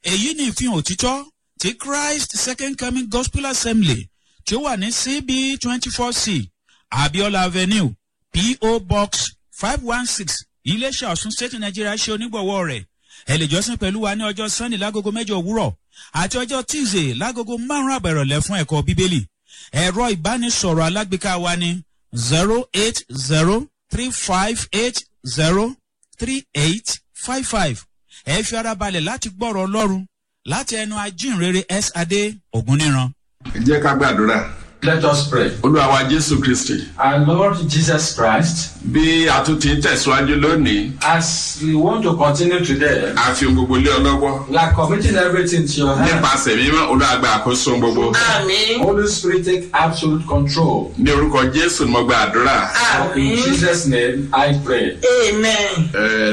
èyí ni ìfihàn òtítọ́ ti christ second coming gospel assembly tí ó wà ní cb twenty four c abiola avenue po box five one six iléeṣẹ́ ọ̀sùn state nigeria ṣe onígbọ̀wọ́ rẹ̀ ẹ lè jọ́sìn pẹ̀lú wa ní ọjọ́ sunday lágogo mẹ́jọ òwúrọ̀ àti ọjọ́ tuesday lágogo márùn-ún àbẹ̀rọ̀lẹ̀ fún ẹ̀kọ́ bíbélì ẹ̀rọ ìbánisọ̀rọ̀ alágbèéká wa ní zero eight zero three five eight zero three eight five five ẹ fi ara balẹ̀ láti gbọ́rọ̀ ọlọ́run láti ẹnu ajínrere s adé ògúnníran. ẹ jẹ́ ká gbàdúrà. Let us pray. olúwa wa jésù kristi Our Lord Jesus Christ, bí a tún ti ń tẹ̀síwájú lónìí as we want to continue today, a fi ohun gbogbo lé ọ lọ́wọ́ we are committing everything to your hand. nípasẹ̀ mímọ́ olúwa gba àkóso ohun gbogbo Àmín. Holy Spirit, take absolute control. ní orúkọ jésù ni mo gba àdúrà. In Àmín. Jesus' name, I pray. Amen. Ẹ,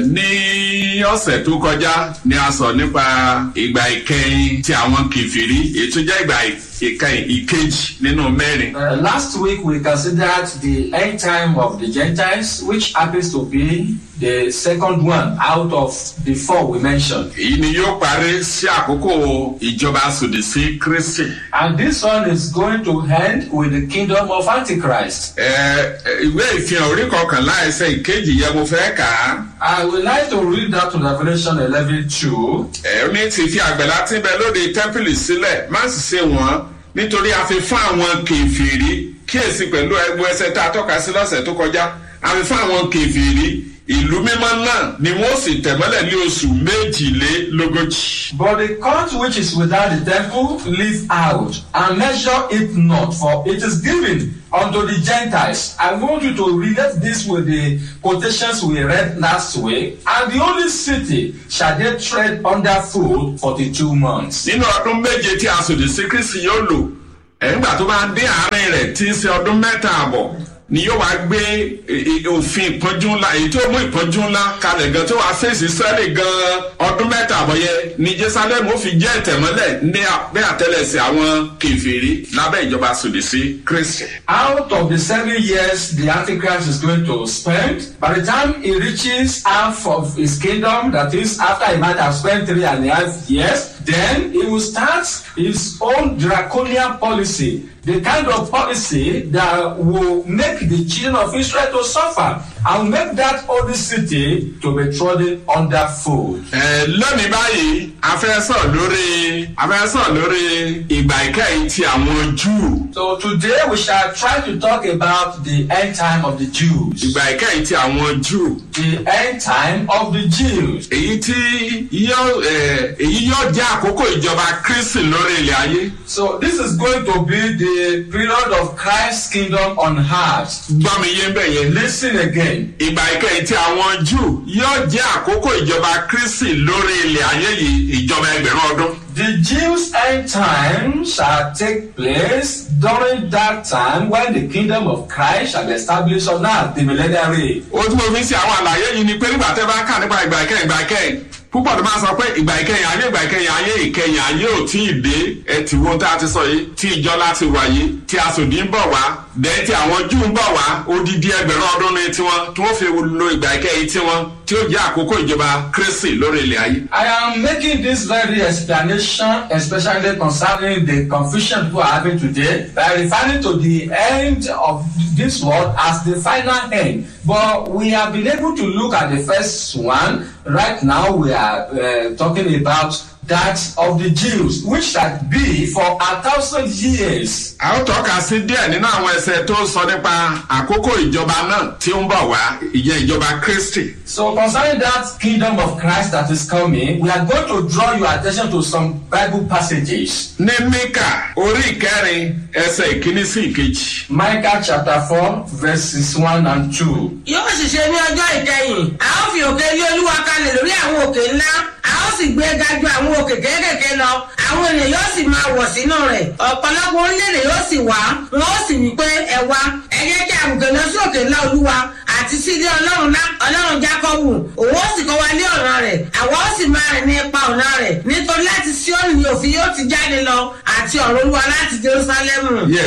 ní ọ̀sẹ̀ tó kọjá ni a sọ nípa ìgbà ìkẹyìn tí àwọn kìfìrí ètò jẹ́ ìgbà ìkẹyìn ìkejì nínú mẹ́rin. Uh, last week, we considered the end time of the Gentiles, which happens to be the second one out of the four we mentioned. èyí ni yóò parí sí àkókò ìjọba sòdì sí kristi. And this one is going to end with the kingdom of Antichrist. Ẹ, ẹ, ìwé ìfihàn orí kọkànlá ẹsẹ ìkejì yẹn mo fẹ́ kà á. I would like to read that to Revelation 11 2. ẹ ní ti fi àgbẹ̀lá tí ń bẹ lóde tẹ́ḿpìlì sílẹ̀ má sì ṣe wọ́n nítorí a fi fún àwọn kèfèrí kíyèsí pẹ̀lú ẹgbẹ́ ẹsẹ̀ tá a tọ́ka sí lọ́sẹ̀ tó kọjá a fi fún àwọn kèfèrí ìlú mímọ́ náà ni wọ́n sì tẹ̀mọ́lẹ̀ ní oṣù méjìlélógójì. But the court which is without the temple leave out and measure it not, for it is given unto the Gentiles. I want you to relate this with the quotations we read last week. And the holy city shall they tread underfoot forty-two months. nínú ọdún méje tí a sòdì sí kristi yóò lò ẹ̀ńgbà tó bá dé àárín rẹ̀ tí í ṣe ọdún mẹ́ta àbọ̀ ni yóò wá gbé e- e- òfin ìpọ́njú ńlá èyí tó mú ìpọ́njú ńlá kalẹ̀ gan tó wá fèsì sẹ́lẹ̀ gan ọdún mẹ́ta àbọ̀ yẹ ni jerusalem ó fi jẹ́ ìtẹ̀mọ́lẹ̀ ní abẹ́ àtẹlẹsẹ̀ àwọn kẹfìrí lábẹ́ ìjọba sòdì sí kristi. Out of the seven years the Antichrist is going to spend, by the time he reaches half of his kingdom, that is, after he might have spent three and a half years, then he will start his own draconian policy, the kind of policy that will make the children of Israel to suffer and make that holy city to be trodden underfoot. Ẹ, lónìí báyìí a fẹ́ sọ̀ lórí a fẹ́ sọ̀ lórí ìgbà ìkẹyìn ti àwọn júù. So today we shall try to talk about the end time of the Jews. ìgbà ìkẹyìn ti àwọn júù. The end time of the Jews. èyí tí yóò ẹ, èyí yóò jẹ́ àkókò ìjọba kristi lórí ilẹ̀ ayé. So this is going to be the period of Christ's kingdom on earth. gbọ́ mi yé bẹ́ẹ̀ yẹn. Listen again. ìgbà ìkẹyìn tí àwọn júù yóò jẹ́ àkókò ìjọba kristi lórí ilẹ̀ ayé yìí ìjọba ẹgbẹ̀rún ọdún. The Jews' end time shall take place during that time when the kingdom of Christ shall be established on earth, the millennial reign. ó tún mo fi ń ṣe àwọn àlàyé yìí ni pé nígbà tẹ́ bá kà nípa ìgbà ìkẹyìn ìgbà ìkẹyìn púpọ̀ tó máa sọ pé ìgbà ìkẹyìn ayé ìgbà ìkẹyìn ayé ìkẹyìn ayé ò tí ì dé ẹtì wo tá a ti sọ yìí tí ìjọ láti wà yìí tí asòdì ń bọ̀ wá bẹ́ẹ̀ tí àwọn júù ń bọ̀ wá odidi ẹgbẹ̀rún ọdún ní tiwọn tí wọ́n fi lo ìgbà ìkẹyìn tiwọn tí ó jẹ́ àkókò ìjọba kristi lórí ilẹ̀ ayé. I am making this very explanation, especially concerning the confusion people are having today, by referring to the end of this world as the final end. But we have been able to look at the first one. Right now, we are uh, talking about that of the Jews, which shall be for a thousand years. a ó tọ́ka sí díẹ̀ nínú àwọn ẹsẹ̀ tó sọ nípa àkókò ìjọba náà tí ó ń bọ̀ wá ìyẹn ìjọba kristi. So, concerning that kingdom of Christ that is coming, we are going to draw your attention to some Bible passages. ní mika orí ìkẹrin ẹsẹ̀ ìkíní sí ìkejì. Micah chapter 4, verses 1 and 2. Yóò sì ṣe ní ọjọ́ ìkẹyìn. A ó fi òkè ilé olúwa kalẹ̀ lórí àwọn òkè ńlá. A ó sì gbé ga ju àwọn òkè kéékèèké lọ. Àwọn ènìyàn yóò sì máa wọ̀ sínú rẹ̀. Ọ̀pọ̀lọpọ̀ orílẹ̀-èdè yóò sì wá. Wọ́n ó sì wí pé ẹ wá. Ẹ jẹ́ kí àbùkẹ́ lọ sí òkè ńlá olúwa àti sí ilé ọlọ́run ńlá ọlọ́run jákọ́bù. Òun ó sì kọ́ wa ní ọ̀nà rẹ̀. Àwa ó sì máa rìn ní ipa ọ̀nà rẹ̀. Nítorí láti Síónì ni òfin yóò ti jáde lọ àti ọ̀rọ̀ olúwa láti Jerúsálẹ́mù. yes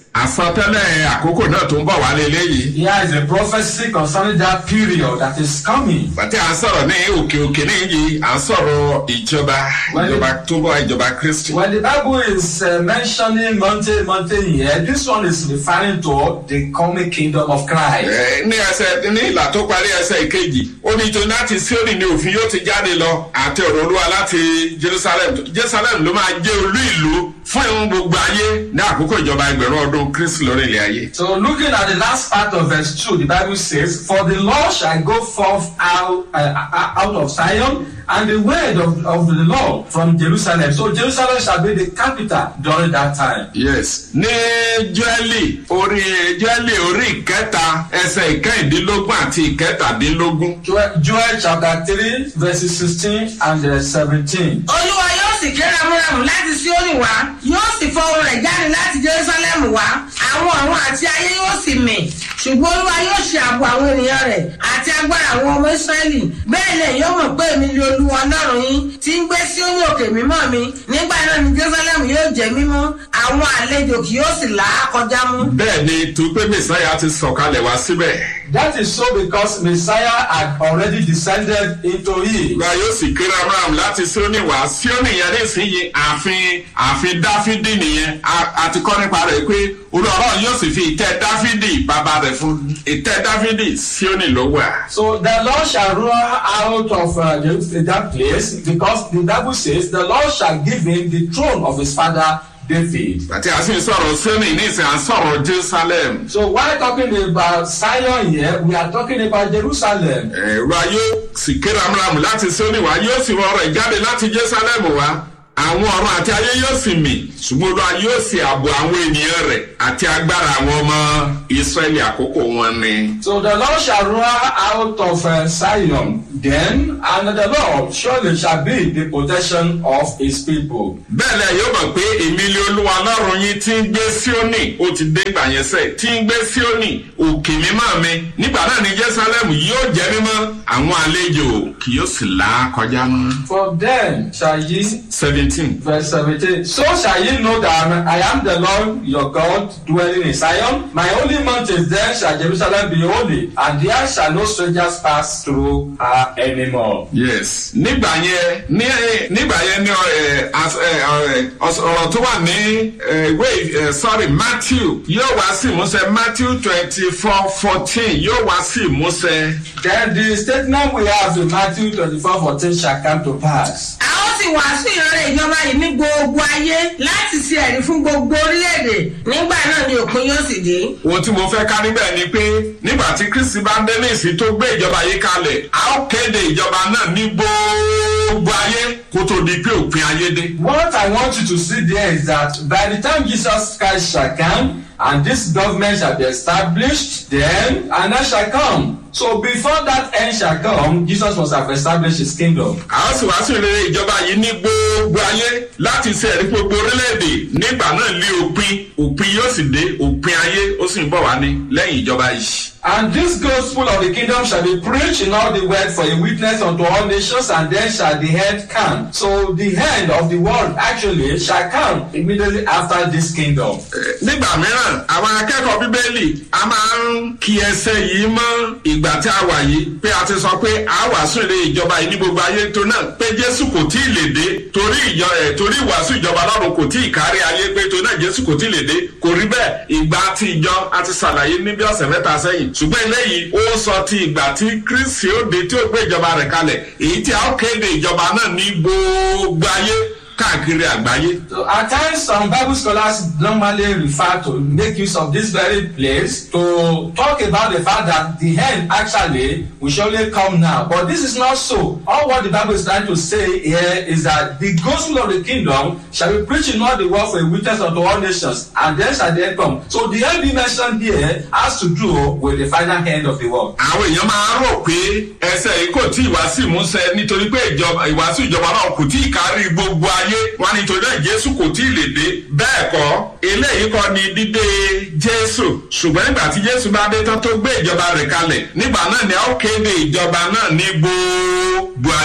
àsọtẹ́lẹ̀ àkókò náà tó ń bọ̀ wálé léyìí. Here is a prophecy concerning that period that is coming. bàtí à ń sọ̀rọ̀ ní òkè òkè níyì à ń sọ̀rọ̀ ìjọba ìjọba tó ń bọ̀ ìjọba kristi. When the Bible is uh, mentioning mountain, mountain here, this one is referring to the coming kingdom of Christ. Ẹ, ní ẹsẹ̀ ní ìlà tó parí ẹsẹ̀ ìkejì ó ní tó láti síórì ní òfin yóò ti jáde lọ àti ọ̀rọ̀ olúwa láti jerusalem jerusalem ló máa jẹ́ olú ìlú fún ìhun gbogbo ayé ní àkókò ìjọba ẹgbẹ̀rún ọdún kristi lórí ilẹ̀ ayé. So looking at the last part of verse 2, the Bible says, For the Lord shall go forth out, uh, out of Zion, and the word of, of the Lord from Jerusalem. So Jerusalem shall be the capital during that time. yes ní jẹ́lì orí jẹ́lì orí ìkẹta ẹsẹ̀ ìkẹyìndínlógún àti ìkẹtàdínlógún. Joel, Joel chapter 3, verses 16 and uh, 17. olúwa yóò sì ké ramúramù láti síónì wá yóò sì fọ ohùn rẹ̀ jáde láti jerusalem wá àwọn ọ̀run àti ayé yóò sì mì ṣùgbọ́n olúwa yóò ṣe ààbò àwọn ènìyàn rẹ̀ àti agbára àwọn ọmọ israẹli bẹ́ẹ̀ lẹ̀ yóò mọ̀ pé èmi ni olúwa ọlọ́run yín tí ń gbé síónì òkè mímọ́ mi nígbà náà ni jerusalem yóò jẹ́ mímọ́ àwọn àlejò kì yóò sì là á kọjá mú. bẹ́ẹ̀ ni tó pé mẹ́sàáyà ti sọ̀kalẹ̀ wá síbẹ̀. That is so because Messiah had already descended into it. gba yóò sì kéré abraham láti síónì wá síónì yẹn nísìnyí ààfin ààfin dáfídì nìyẹn A- a ti kọ́ nípa rẹ̀ pé olùrọ̀ yóò sì fi ìtẹ́ dáfídì bàbá rẹ̀ fún ìtẹ́ dáfídì síónì ló wà. So the Lord shall roar out of uh, the- that place because the Bible says the Lord shall give him the throne of his father David. àti a sì ń sọ̀rọ̀ síónì nísìnyí à ń sọ̀rọ̀ jerusalem. So while talking about Zion here, we are talking about Jerusalem. ẹ̀rọ ayé sì kéré abraham láti síónì wá yóò sì wọ ọ̀rọ̀ ìjáde láti jerusalem wá àwọn ọ̀run àti ayé yóò sì mì ṣùgbọ́n olúwa yóò sì ààbò àwọn ènìyàn rẹ̀ àti agbára àwọn ọmọ israẹli àkókò wọn ni. So the Lord shall roar out of uh, Zion then, and the Lord surely shall be the protection of his people. bẹ́ẹ̀ lẹ yóò mọ̀ pé èmi lé olúwa ọlọ́run yín tí ń gbé síónì ó ti dé ìgbà yẹn sẹ́ tí ń gbé síónì òkè mímọ́ mi nígbà náà ní jerusalem yóò jẹ́ mímọ́ àwọn àlejò kì yóò sì là á kọjá mọ́. For then shall ye seventeen. Verse 17. So shall ye know that I am the Lord your God dwelling in Zion. My holy mountain then shall Jerusalem be holy, and there shall no strangers pass through her anymore. yes nígbà yẹn ní nígbà yẹn ní ẹ, as- ẹ, ẹ, ọs- ọ̀rọ̀ tó wà ní ẹ, ìwé ẹ, sorry matthew yóò wá sí ìmúṣẹ matthew twenty four fourteen yóò wá sí ìmúṣẹ. Then the statement we have in Matthew 24 14 shall come to pass. a ó sì wàásù ìrọ̀lẹ́ ìjọba yìí ní gbogbo ayé láti ṣe ẹ̀rí fún gbogbo orílẹ̀-èdè nígbà náà ni òpin yóò sì dé. ohun tí mo fẹ́ ká níbẹ̀ ni pé nígbà tí kristi bá dé ní ìsìn tó gbé ìjọba yìí kalẹ̀ a ó kéde ìjọba náà ní gbogbo ayé kó tó di pé òpin ayé dé. What I want you to see there is that by the time Jesus Christ shall come, and this government shall be established, then an end shall come. So before that end shall come, Jesus must have established his kingdom. a ó sì wá sí ìrere ìjọba yìí ní gbogbo ayé láti ṣe ẹ̀rí gbogbo orílẹ̀-èdè nígbà náà lé òpin òpin yóò sì dé òpin ayé ó sì ń bọ̀ wá ní lẹ́yìn ìjọba yìí. And this gospel of the kingdom shall be preached in all the world for a witness unto all nations, and then shall the end come. So the end of the world actually shall come immediately after this kingdom. Eh, nígbà mìíràn àwọn akẹ́kọ̀ọ́ bíbélì a máa ń kí ẹsẹ̀ yìí mọ́ ìgbà tí a wà yìí pé a ti sọ pé a wàásù ilé ìjọba yìí ní gbogbo ayé tó náà pé jésù kò tí ì lè dé torí ìjọ ẹ̀ torí ìwàásù ìjọba lọ́run kò tí ì kárí ayé pé tó náà jésù kò tí ì lè dé kò rí bẹ́ẹ̀ ìgbà tí ìjọ a ti ṣàlàyé ní bí ọ̀sẹ̀ mẹ́ta sẹ́yìn ṣùgbọ́n eléyìí ó sọ ti ìgbà tí kristi ó dé tí ó gbé ìjọba rẹ̀ kalẹ̀ èyí tí a ó kéde ìjọba náà ní gbogbo ayé káàkiri àgbáyé So at times, some Bible scholars normally refer to make use of this very place to talk about the fact that the end actually will surely come now. But this is not so. All what the Bible is trying to say here is that the gospel of the kingdom shall be preached in all the world for a witness unto all nations, and then shall the end come. So the end being mentioned here has to do with the final end of the world. àwọn èèyàn máa ń rò pé ẹsẹ̀ yìí kò tí ì wá sí ìmúṣẹ nítorí pé ìjọba ìwàásù ìjọba náà kò tí ì kárí gbogbo ayé wọn nítorí náà jésù kò tí ì lè dé bẹ́ẹ̀ kọ́ eléyìí kọ́ ni dídé jésù ṣùgbọ́n nígbà tí jésù bá dé tán tó gbé ìjọba rẹ̀ kalẹ̀ nígbà náà ni a ó kéde ìjọba náà ní gbogbo ayé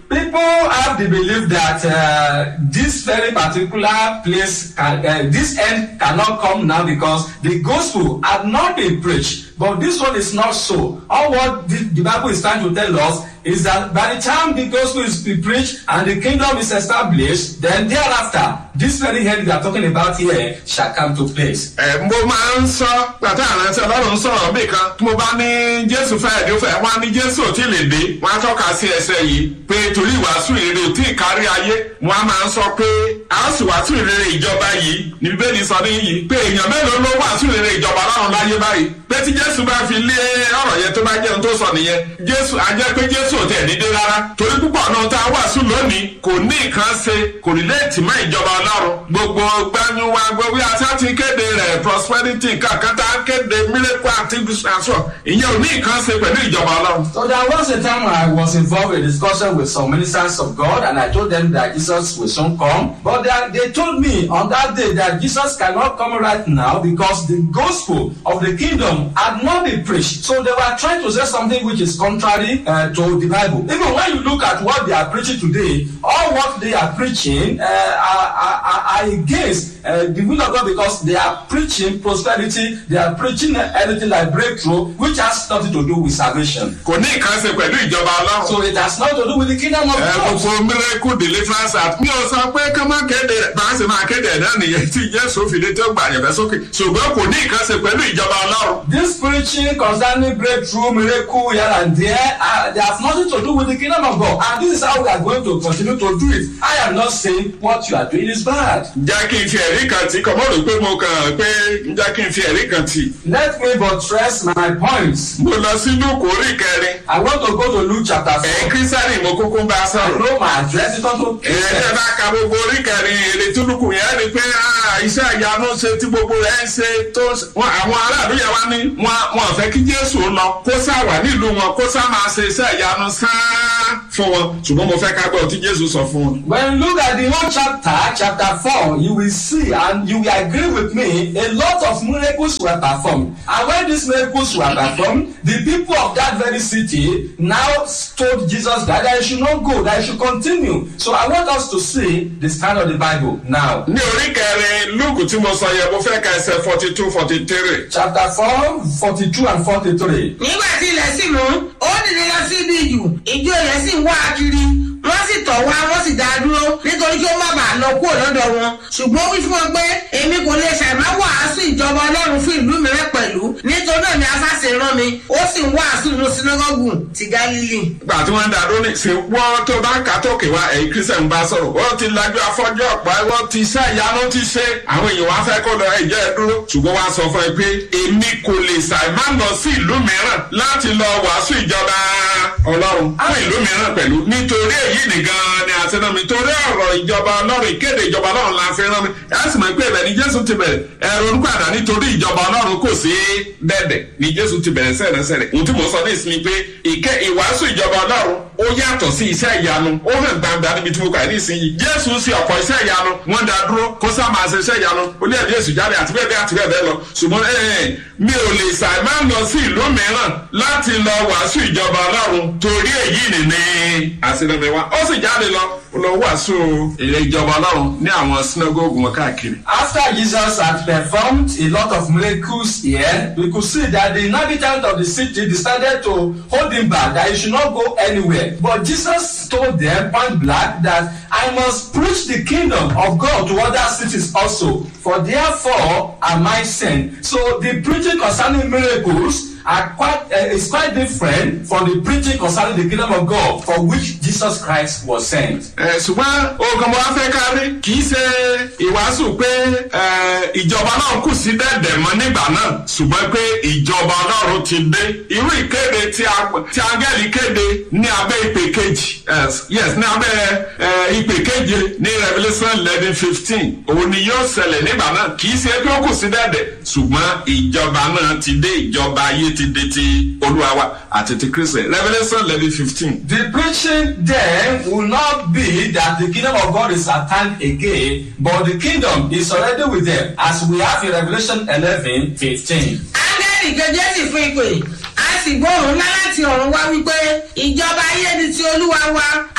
people have the belief that uh, this very particular place, can, uh, this end cannot come now because the gospel had not been preached. But this one is not so. All what the, the Bible is trying to tell us is that by the time the gospel is be preached and the kingdom is established, then thereafter, this very end we are talking about here shall come to place. ẹ mo máa ń sọ pàtó àrántí ọlọ́run sọ̀rọ̀ bí kan tí mo bá ní jésù fẹ́ ẹ̀dín fẹ́ wọn á ní jésù ò tí ì lè dé wọn á tọ́ka sí ẹsẹ̀ yìí pé torí ìwàásù ìrere ò tí ì kárí ayé wọn á máa ń sọ pé a ó sì wàásù ìrere ìjọba yìí ní bíbélì sọ níyì pé èèyàn mélòó ló wàásù ìrere ìjọba ọlọ́run láyé báyìí pé tí jésù bá fi lé ọ̀rọ̀ yẹn tó bá jẹun tó sọ nìyẹn jésù á jẹ́ pé jésù ò tẹ̀ ní dé rárá torí púpọ̀ náà tá a wàásù lónìí kò ní nǹkan ṣe kò ní léètì mọ́ ìjọba ọlọ́run gbogbo gbanyuwa gbogbo àti àti kéde rẹ̀ prosperity kankan tá a kéde miracle àti àṣọ ìyẹn ò ní nǹkan ṣe pẹ̀lú ìjọba ọlọ́run. So there was a time I was involved in a discussion with some ministers of God and I told them that Jesus will soon come. But they, they told me on that day that Jesus cannot come right now because the gospel of the kingdom had not been preached. So they were trying to say something which is contrary uh, to the Bible. Even when you look at what they are preaching today, all what they are preaching uh, are, are, are, are against uh, the will of God because they are preaching prosperity, they are preaching uh, anything like breakthrough, which has nothing to do with salvation. kò ní nǹkan ṣe pẹ̀lú ìjọba ọlọ́run. So it has nothing to do with the kingdom of ẹ God. gbogbo miracle deliverance act mi ò sọ pé ká má kéde rẹ̀ bá a sì máa kéde ẹ̀ náà nìyẹn tí jésù fi lé tó gbà yẹn fẹ́ sókè ṣùgbọ́n kò ní nǹkan ṣe pẹ̀lú ìjọba ọlọ́run. This preaching concerning breakthrough, miracle here and there, uh, they have nothing to do with the kingdom of God. And this is how we are going to continue to do it. I am not saying what you are doing is bad. jẹ́ kí n fi ẹ̀rí kan tì kọ́ mọ́ rò pé mo kàn pé jẹ́ kí n fi ẹ̀rí kan tì. Let me buttress my points. mo lọ sí lúkù orí kẹrin I want to go to Luke chapter ẹ̀yin 4. kírísítẹ́nì mo kúkú ń bá a I sọ̀rọ̀. know my address is not ẹ ẹ bá ka gbogbo orí kẹrin èrè tó lùkù yẹn rí pé ah, iṣẹ́ ìyanu ṣe tí gbogbo rẹ̀ ń ṣe tó wọn àwọn aráàlú yẹn wá ní wọn wọn fẹ́ kí jésù lọ kó sá wà nílùú wọn kó sá máa ṣe iṣẹ́ ìyanu sáá fún wọn ṣùgbọ́n mo fẹ́ ká gbọ́ tí jésù sọ fún wọn. When you look at the whole chapter, chapter 4, you will see and you will agree with me, a lot of miracles were performed. And when these miracles were performed, the people of that very city now told Jesus that they should not go, that he should continue. So I want us to see the stand of the Bible now. ní orí kẹrin lùkù tí mo sọ yẹn mo fẹ́ ka ẹsẹ̀ forty two forty three. Chapter 4, 42 and 43. nígbà tí ilẹ̀ sì mú ó dìde lọ sí ibi ìjù ìjọ rẹ̀ sì ń wá a kiri wọ́n sì tọ̀ wá wọ́n sì dá a dúró nítorí kí ó má bàa lọ kúrò lọ́dọ̀ wọn ṣùgbọ́n ó wí fún wọn pé èmi kò lè ṣàìmá wàásù ìjọba ọlọ́run fún ìlú mìíràn pẹ̀lú nítorí náà ni afáṣe rán mi ó sì ń wàásù nínú sinagogu ti galili. gbà tí wọ́n ń dàdó ní ṣe wọ́n tó bá ń kà tókè wá ẹ̀yin kírísítẹ̀ ń bá sọ̀rọ̀ wọ́n ti lajú afọ́jú ọ̀pá wọ́n ti iṣẹ́ ìyanu ti ṣe àwọn èèyàn wá fẹ́ kó lọ ẹ̀jẹ̀ ẹ̀ dúró ṣùgbọ́n wá sọ fún ẹ pé èmi kò lè ṣàì má lọ sí ìlú mìíràn láti lọ wàásù ìjọba ọlọ́run fún ìlú mìíràn pẹ̀lú nítorí èyí nìgan ni àti rán mi torí ọ̀rọ̀ ìjọba ọlọ́run ìkéde ìjọba ọlọ́run la fi rán mi ẹ sì mọ̀ pé ibẹ̀ ni jésù ti bẹ̀rẹ̀ ẹ̀rọ olùpàdà nítorí ìjọba ọlọ́run kò sí dẹ́dẹ̀ ni jésù ti bẹ̀rẹ̀ sẹ̀rẹ̀sẹ̀rẹ̀ ohun tí mo sọ ní ìsinmi pé ìkẹ́ ìwàásù ìjọba ọlọ́run ó yàtọ̀ sí iṣẹ́ ìyanu ó hàn gbangba níbi tí mo kà ní ìsinyìí jésù sí ọ̀pọ̀ iṣẹ́ ìyanu wọ́n dá dúró kó sá máa ṣe iṣẹ́ ìyanu ó ní ẹ̀dí èsù jáde àti bẹ́ẹ̀ bẹ́ẹ̀ àti bẹ́ẹ̀ bẹ́ẹ̀ lọ ṣùgbọ́n ẹ̀ mi ò lè ṣàì máa lọ sí ìlú mìíràn láti lọ wàásù ìjọba ọlọ́run torí èyí nìní àṣìlẹ̀mẹ̀ wa ó sì jáde lọ ó lọ wàásù èrè ìjọba ọlọ́run ní àwọn sinagogu wọn káàkiri. After Jesus had performed a lot of miracles here, we could see that the inhabitants of the city decided to hold him back, that he should not go anywhere. But Jesus told them point blank that I must preach the kingdom of God to other cities also, for therefore am I sent. So the preaching concerning miracles are quite uh, is quite different from the preaching concerning the kingdom of God for which Jesus Christ was sent. ẹ ṣùgbọ́n oògùn mo wá fẹ́ kárí kì í ṣe ìwàásù pé ẹ, ìjọba náà kù sí dẹ̀dẹ̀ mọ́ nígbà náà ṣùgbọ́n pé ìjọba ọlọ́run ti dé irú ìkéde tí a- tí áńgẹ́lì kéde ní abẹ́ ìpè kejì yes, yes ní abẹ́ ẹ, ìpè keje ní revolution eleven fifteen òun ni yóò ṣẹlẹ̀ nígbà náà kì í ṣe pé ó kù sí dẹ̀dẹ̀ ṣùgbọ́n ìjọba náà ti dé ìjọba ayé ti dé ti olúwa wa àti ti kristi revolution eleven fifteen. The preaching then will not be that the kingdom of God is at hand again, but the kingdom is already with them, as we have in Revelation 11 15. áńgẹ́lì kejì sì fún ìpè a sì gbóhùn ńlá láti ọ̀run wá wípé ìjọba ayé ni ti olúwa wa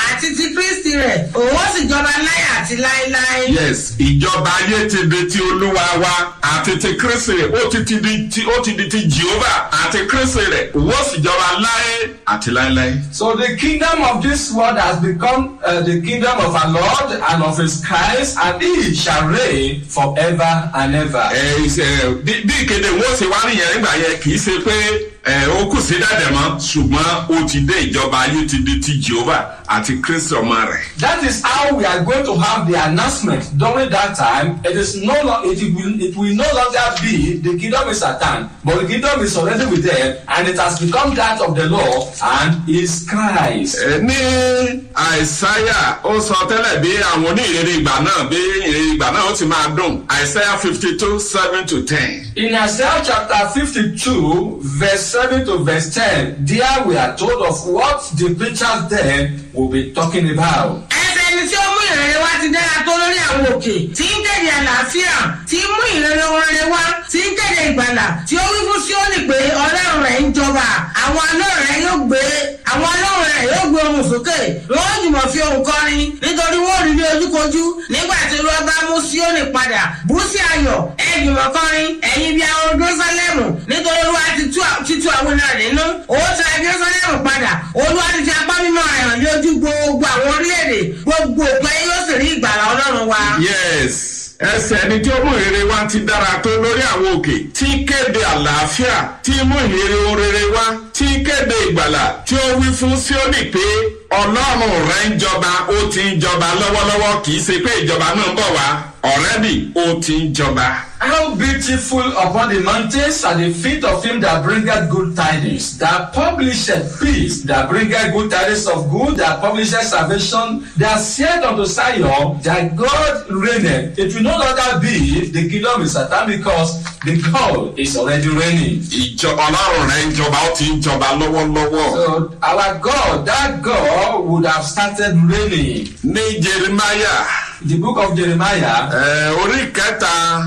àti ti kristi rẹ̀ òun ó sì jọba láyà àti láéláé. yes ìjọba ayé ti di ti olúwa wa àti ti kristi rẹ̀ ó ti ti di ti ó ti di ti jehova àti kristi rẹ̀ òun ó sì jọba láé àti láéláé. So the kingdom of this world has become uh, the kingdom of our Lord and of his Christ, and he shall reign forever and ever. ẹ ṣe bí bí ìkéde wọn ṣe wá nìyẹn nígbà yẹn kì í ṣe pé ẹ ó kù sí dàdẹ mọ ṣùgbọ́n ó ti dé ìjọba ayé ti di ti jehova àti kristi ọmọ rẹ̀. That is how we are going to have the announcement during that time. It is no lo- it will it will no longer be the kingdom is at hand, but the kingdom is already with them, and it has become that of the Lord and is Christ. Ẹ ní àìsáyà ó sọ tẹ́lẹ̀ bí àwọn onírèrè ìgbà náà bí ìrèrè ìgbà náà ó ti máa dùn àìsáyà fifty two seven to ten. In Isaiah chapter 52, verse 7 to verse 10, there we are told of what the preachers then will be talking about. ẹsẹ̀ ẹni tí ó mú ìrere wá ti dára tó lórí àwọn òkè tí ń kéde àlàáfíà tí ń mú ìrere oore wá tí ń kéde ìgbàlà tí ó wí fún síónì pé ọlọ́run rẹ̀ ń jọba àwọn ọlọ́run rẹ̀ yóò gbé àwọn ọlọ́run rẹ̀ yóò gbé ohùn sókè wọ́n ó jùmọ̀ fi ohùn kọrin nítorí wọ́n ò rí ní ojúkojú nígbà tí olúwa bá mú síónì padà bú sí ayọ̀ ẹ jùmọ̀ kọrin ẹ̀yin bí àwọn jerusalem nítorí olúwa ti tú ti tú àwọn ènìyàn nínú ó ta jerusalem padà olúwa ti fi apá mímọ́ rẹ̀ hàn ní ojú gbogbo àwọn orílẹ̀-èdè gbogbo òpin yóò sì rí ìgbàlà ọlọ́run wa. yes ẹsẹ̀ ẹni tí ó mú ìrere wá ti dára tó lórí àwọn òkè tí kéde àlàáfíà tí mú ìrere orere wá tí kéde ìgbàlà tí ó wí fún síónì pé ọlọ́run rẹ̀ ń jọba ó ti ń jọba lọ́wọ́lọ́wọ́ kì í ṣe pé ìjọba náà ń bọ̀ wá ọ̀rẹ́dì ó ti ń jọba. How beautiful upon the mountains are the feet of him that bringeth good tidings, that publisheth peace, that bringeth good tidings of good, that publisheth salvation, that said unto Zion, that God reigneth. It will no longer be the kingdom is Satan because the God is already reigning. ìjọ ọlọ́run rẹ̀ ń jọba ó ti ń jọba lọ́wọ́lọ́wọ́. So our God, that God would have started reigning. ní jeremiah The book of Jeremiah, ẹ, orí kẹta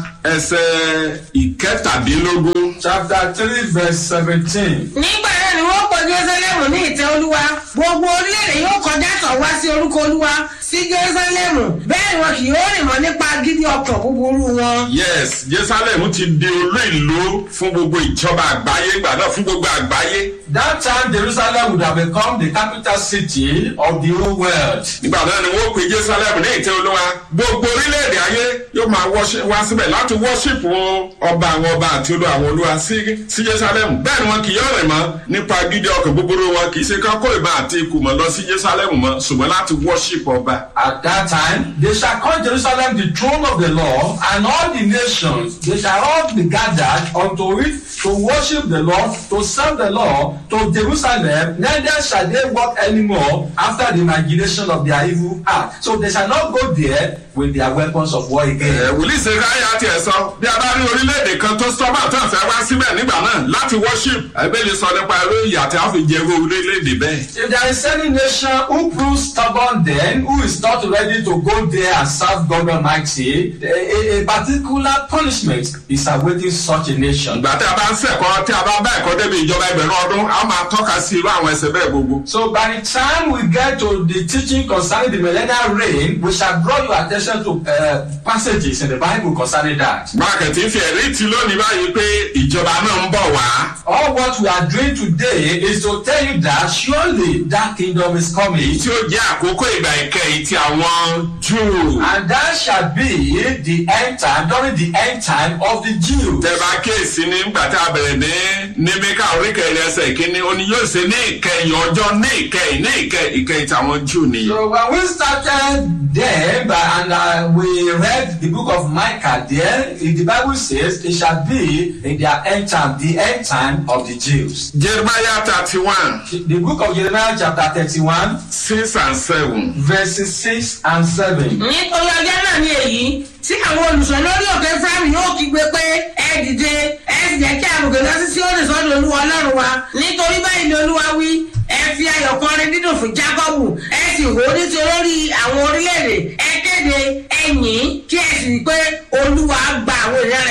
ẹsẹ̀ ìkẹtàdínlógún. chapter 3, verse 17. nígbà náà ni wọ́n pọ̀ jerusalem ní ìtẹ́ olúwa gbogbo orílẹ̀-èdè yóò kọjá tọ̀ wá sí orúkọ olúwa sí jerusalem bẹ́ẹ̀ ni wọn kì yóò rìn mọ́ nípa gidi ọkàn búburú wọn. yes jerusalem ti di olú ìlú fún gbogbo ìjọba àgbáyé ìgbà náà fún gbogbo àgbáyé. That time Jerusalem would have become the capital city of the whole world. nígbà náà ni wọ́n pe jerusalem ní ìtẹ́ olúwa gbogbo orílẹ̀-èdè ayé yóò máa worship- wá síbẹ̀ láti worship ọba àwọn ọba àti olú àwọn olúwa sí sí jerusalem bẹ́ẹ̀ ni wọn kì yóò rìn mọ́ nípa gidi ọkàn búburú wọn kì í ṣe ká kó ìbá àti ikú mọ́ lọ sí jerusalem mọ́ ṣùgbọ́n láti worship ọba. At that time, they shall call Jerusalem the throne of the Lord, and all the nations, they shall all be gathered unto it to worship the Lord, to serve the Lord, to Jerusalem, neither shall they walk anymore after the imagination of their evil heart. So they shall not go there with their weapons of war again. ẹ wòlíì ṣe káyà tiẹ̀ sọ bí a bá rí orílẹ̀-èdè kan tó sọ́mà tó ń fẹ́ wá síbẹ̀ nígbà náà láti worship ẹgbẹ́ lè sọ nípa irú ìyà tí a fi jẹ irú orílẹ̀-èdè bẹ́ẹ̀. If there is any nation who proves stubborn then, who is not ready to go there and serve God Almighty, a, a, a particular punishment is awaiting such a nation. ìgbà tí a bá ń sẹ̀kọ́ tí a bá bá ẹ̀kọ́ débi ìjọba ẹgbẹ̀rún ọdún a máa tọ́ka sí irú àwọn ẹsẹ̀ bẹ́ẹ̀ gbogbo. So by the time we get to the teaching concerning the millennial reign, we shall draw your attention to uh, passages in the Bible concerning that. mákẹ́tì fi ẹ̀rí ti lónìí báyìí pé ìjọba náà ń bọ̀ wá. All what we are doing today is to tell you that surely that kingdom is coming. tí ó jẹ́ àkókò ìgbà ìkẹyìn ti àwọn júù. And that shall be the end time, during the end time of the Jews. tẹ́bà kéèsì ní nígbà tí a bẹ̀rẹ̀ ní níbíkà oríkẹ̀yìn ẹsẹ̀ ìkíní ó ní yóò ṣe ní ìkẹyìn ọjọ́ ní ìkẹyìn ní ìkẹyìn ìkẹyìn tàwọn júù nìyẹn. So when we started there, but, and uh, we read the book of Micah there, the Bible says it shall be in their end time, the end time of the Jews. jeremiah thirty one The book of Jeremiah chapter 31, six and seven. verses 6 and 7. nítorí ọjọ́ náà ni èyí tí àwọn olùsọ lórí òkè fúlàmì yóò kígbe pé ẹ dìde ẹ sì jẹ́ kí àbùkù lọ sí síónì sọ́dọ̀ olúwa ọlọ́run wa nítorí báyìí ni olúwa wí ẹ fi ayọ̀ kọrin dídùn fún jákọ́bù ẹ sì hó nítorí àwọn orílẹ̀-èdè ẹ kéde ẹ̀yìn kí ẹ sì rí pé olúwa gba àwọn èèyàn rẹ̀ là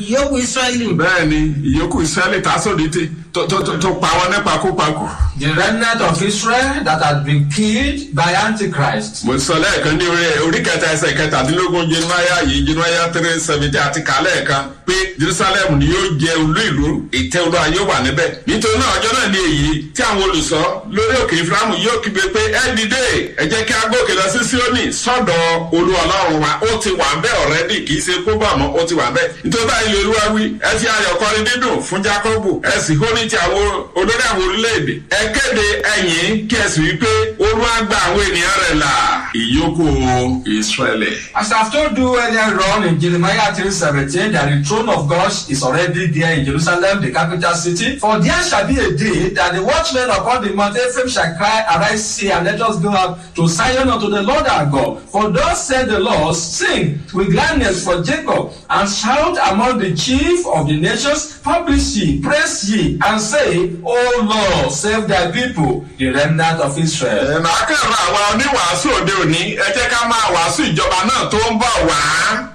ìyókù israẹli. bẹ́ẹ̀ ni ìyókù ìsírẹ́lì tásòdì tí tó tó tó- tó pa wọn nípa kópakù. The remnant of Israel that had been killed by Antichrist. mo sọ lẹ́ẹ̀kan ní orí orí kẹta ẹsẹ̀ kẹtàdínlógún jenuaya yìí jenuaya three seventy àti kálẹ̀ kan pé jerusalem ni yóò jẹ olú ìlú ìtẹ́ olúwa yóò wà níbẹ̀ nítorí náà ọjọ́ náà ni èyí tí àwọn olùsọ lórí òkè iframu yóò kígbe pé ẹ dìde ẹ jẹ́ kí a gòkè lọ sí sioni sọ́dọ̀ olú ọlọ́run wa ó ti wà bẹ́ẹ̀ ọ̀rẹ́dì kì í ṣe kó bà mọ́ ó ti wà bẹ́ẹ̀ nítorí báyìí lè olúwa wí ẹ fi ayọ̀ kọrin dídùn fún jacobu ẹ sì hó ní ti àwọn olórí àwọn orílẹ̀-èdè ẹ kéde ẹ̀yìn kí ẹ sì wí pé olúwa gba àwọn ènìyàn rẹ̀ là ìyókù israẹli. As I've told you earlier on in Jeremiah 3:17, that the throne of God is already there in Jerusalem, the capital city. For there shall be a day that the watchmen upon the mount Ephraim shall cry, Arise, see, and let us go out to Zion unto the Lord our God. For thus said the Lord, Sing with gladness for Jacob, and shout among the chief of the nations, Publish ye, praise ye, and say, O Lord, save thy people, the remnant of Israel. ẹ máa kẹ́rọ àwọn oníwàásù òde òní ẹ jẹ́ ká máa wàásù ìjọba náà tó ń bọ̀ wá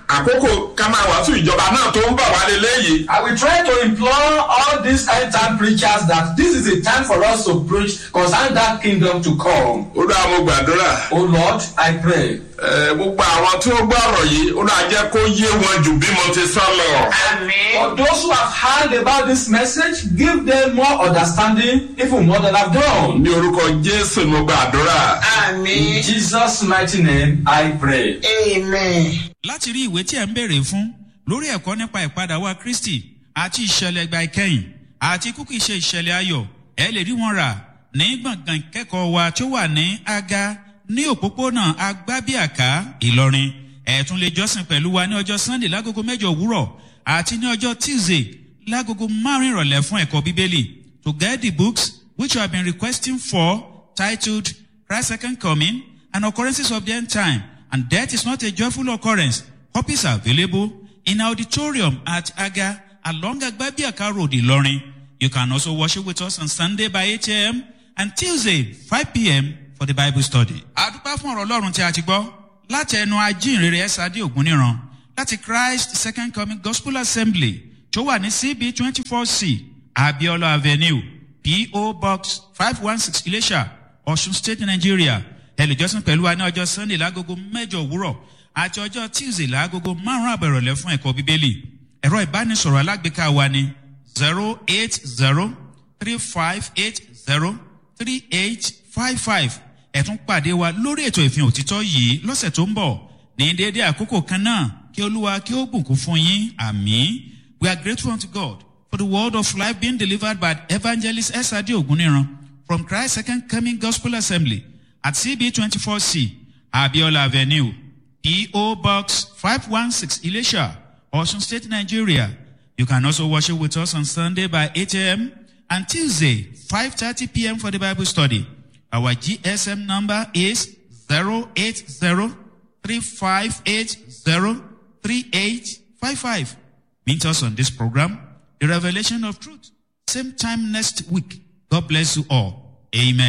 àkókò ká máa wàásù ìjọba náà tó ń bọ̀ wá lélẹ́yìí. I will try to implore all these end time preachers that this is a time for us to preach concerning that kingdom to come. olúwa mo gbàdúrà Oh Lord, I pray. ẹ, gbogbo àwọn tí ó gbọ́ ọ̀rọ̀ yìí olúwa jẹ́ kó yé wọn jù bí mo ti sọ lọ. For those who have heard about this message, give them more understanding, even more than I've done. ní orúkọ jésù ni mo gbàdúrà. In àmì Jesus' mighty name, I pray. amen. láti rí ìwé tí ẹ̀ ń béèrè fún lórí ẹ̀kọ́ nípa ìpadà wa kristi àti ìṣẹ̀lẹ̀ ìgbà ìkẹyìn àti kúkú ìṣe ìṣẹ̀lẹ̀ ayọ̀ ẹ lè rí wọn rà ní gbọ̀ngàn ìkẹ́kọ̀ọ́ wa tó wà ní aga ní òpópónà agbábíàká ìlọrin ẹ tún lè jọ́sìn pẹ̀lú wa ní ọjọ́ sunday lágogo mẹ́jọ òwúrọ̀ àti ní ọjọ́ tuesday lágogo márùn ìrọ̀lẹ́ fún ẹ̀kọ́ bíbélì to get the books which you have been requesting for titled Christ's second coming and occurrences of the end time and death is not a joyful occurrence. Copies are available in auditorium at Aga along Agbabiaka Road, Ilorin. You can also worship with us on Sunday by 8 a.m. and Tuesday 5 p.m. for the Bible study. Adúpá fún ọ̀rọ̀ Ọlọ́run tí a ti gbọ́ láti ẹnu ajínrere Ẹ́sàdé Ògúnníran láti Christ Second Coming Gospel Assembly tó wà ní CB twenty four C Abiola Avenue P.O. Box five one six Ilesha Ọ̀ṣun State Nigeria ẹlẹ́jọ́sìn pẹ̀lú wa ní ọjọ́ sunday lágogo mẹ́jọ òwúrọ̀ àti ọjọ́ tuesday lágogo márùn-ún àbẹ̀rọ̀lẹ́ fún ẹ̀kọ́ bíbélì ẹ̀rọ ìbánisọ̀rọ̀ alágbèéká wa ní zero eight zero three five eight zero three eight five five ẹ̀tún pàdé wa lórí ètò ìfihàn òtítọ́ yìí lọ́sẹ̀ tó ń bọ̀ ní déédéé àkókò kan náà kí olúwa kí ó bùkún fún yín àmì we are grateful unto god for the word of life being delivered by evangelist esadi oguniran from christ second coming gospel assembly at CB24C, Abiola Avenue, P.O. Box 516, Ilesha, Ocean State, Nigeria. You can also worship with us on Sunday by 8 a.m. and Tuesday, 5.30 p.m. for the Bible study. Our GSM number is 080-3580-3855. Meet us on this program, The Revelation of Truth. Same time next week. God bless you all. Amen.